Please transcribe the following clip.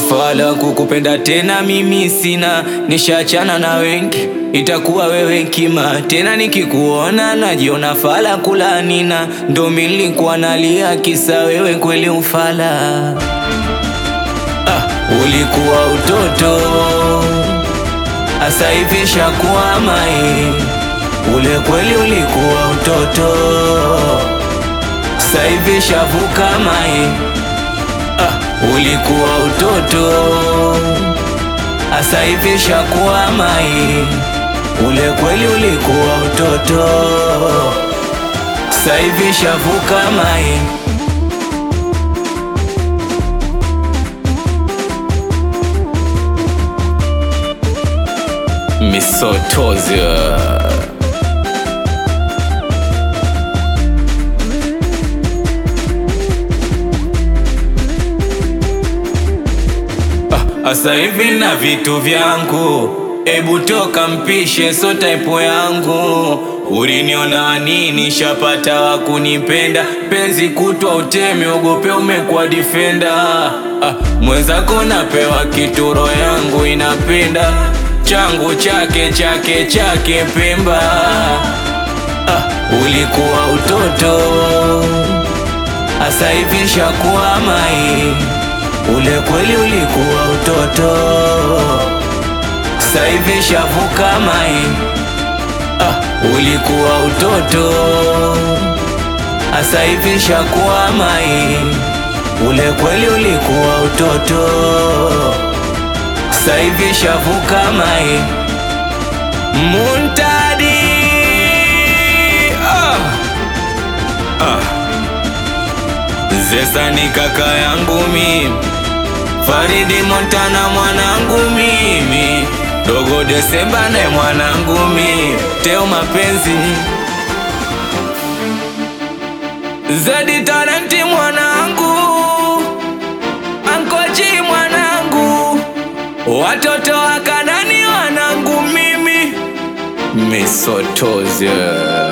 Fala kukupenda tena mimi sina, nishachana na wengi, itakuwa wewe kima tena. Nikikuona najiona fala kulanina, ndo milikuwa nalia kisa wewe kweli ufala. Ah, ulikuwa utoto asa hivi shakuwa mai, ule kweli ulikuwa utoto sa hivi shavuka mai. Ah, ulikuwa utoto asa hivi shakuwa mai, ule kweli ulikuwa utoto sa hivi shavuka mai. Misotozia Asa hivi na vitu vyangu, ebu toka mpishe, so type yangu. Uliniona nini? Shapata wa kunipenda, penzi kutwa utemi, ogope umekuwa defender. Ah, mwenzako napewa kituro, yangu inapenda changu chake chake chake Pemba. Ah, ulikuwa utoto asa hivi shakuwa mai Ule kweli ulikuwa utoto, sasa hivi shavuka mai. Ah, ulikuwa utoto, sasa hivi shakuwa mai. Ule kweli ulikuwa utoto, sasa hivi shavuka mai. Muntadi ah. Ah. Zesa ni kaka yangu mimi Faridi Montana mwanangu mimi, Dogo Desemba naye mwanangu mimi, Teo mapenzi Zedi Talenti mwanangu, Ankoji mwanangu, watoto wa Kanani wanangu mimi, Misotozia